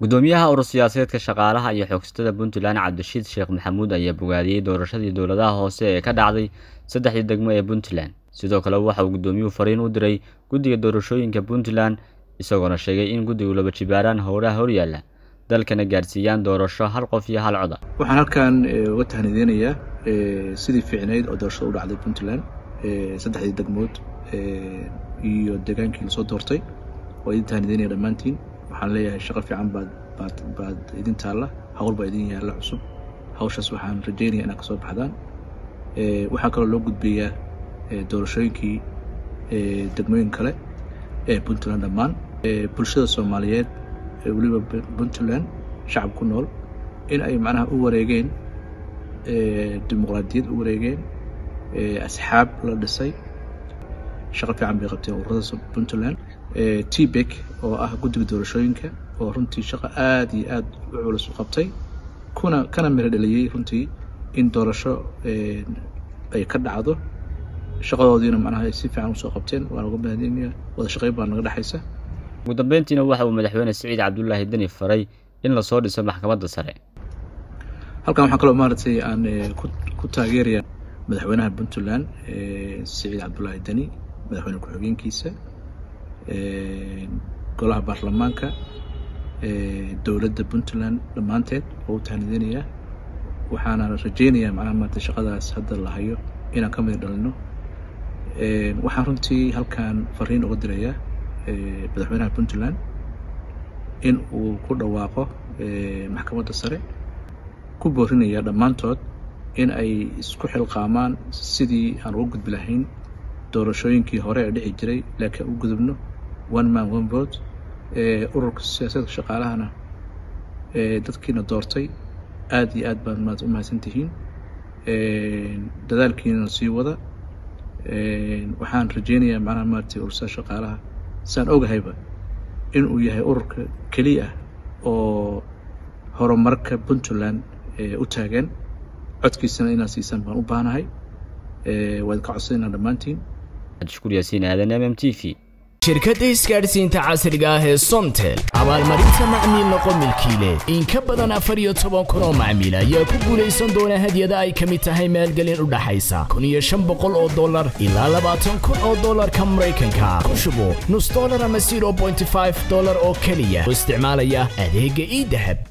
gudoomiyaha urur siyaasadeedka shaqaalaha iyo xoogsatada puntland cabdirashiid sheekh maxamuud ayaa bogaadiyey doorashadii dowladaha hoose ee ka dhacday saddexdii degmo ee puntland sidoo kale waxa uu gudoomiyuhu fariin u diray guddiga doorashooyinka puntland isagoona sheegay in guddigu laba jibaaraan howlaha horyaalla dalkana gaadhsiiyaan doorasho hal qof iyo hal coda waxaan halkan uga tahnideynayaa sidii fiicnayd oo doorashada u dhacday puntland saddexdii degmood iyo degaankii lasoo doortay waa idin tahnideynaya dhammaantiin waxaan leeyahay shaqo fiican baad baad baad idin taalla hawl baa idin yaalla cusub hawshaas waxaan rajeynaya inaad kasoo baxdaan waxaa kaloo loo gudbeeyaa doorashooyinkii degmooyin kale ee puntland dhammaan bulshada soomaaliyeed weliba puntland shacab ku nool in ay macnaha u wareegeen dimuqraadiyad u wareegeen asxaab la dhisay shaqo fiican bay qabteen ururada puntland tbek oo ah guddiga doorashooyinka oo runtii shaqo aada iyo aada u culus u qabtay kuna kana miro dhaliyey runtii in doorasho ay ka dhacdo shaqadoodiina macnaha ay si fiican usoo qabteen waan uga mahadinaya wada shaqeyn baa naga dhexaysa ugu dambeyntiina waxa uu madaxweyne siciid cabdulaahi deni faray in lasoo dhiso maxkamadda sare halkan waxaan kaloo maaragtay aan ku taageeraya madaxweynaha puntland siciid cabdulaahi deni madaxweyne ku-xigeenkiisa golaha baarlamaanka dowladda puntland dhammaanteed oo u tahnideynaya waxaana rajeynayaa macnaha maarata shaqadaas hadda la hayo inaan ka mid dhalino waxaan runtii halkan fariin uga dirayaa madaxweynaha puntland in uu ku dhawaaqo maxkamadda sare ku boorinaya dhammaantood in ay isku xilqaamaan sidii aan uga gudbi lahayn doorashooyinkii hore ee dhici jiray laakiin u gudubno one man one vote ururka siyaasadka shaqaalahana dadkiina doortay aada iyo aad baad maad u mahadsan tihiin dadaalkiina sii wada waxaan rajeynayaa macnaha maaragtay urursada shaqaalaha saan ogahayba in uu yahay ururka keliya oo horumarka puntland u taagan codkiisana inaad siisaan baan u baahanahay waad ka codsanayna dhammaantiin shukur yaasiin aadan m m t v shirkadda isgaadhsiinta casriga ah ee somtel abaalmarinta macmiil noqo milkiile in ka badan afar iyo toban kun oo macmiil ayaa ku guulaysan doona hadyada ay ka mid tahay maalgelin u dhaxaysa kun iyo shan boqol oo dollar ilaa labaatan kun oo dollarka maraykanka ku shubo nus dollar ama zero bointy five dollar oo keliya oo isticmaalaya adeegga ii dahab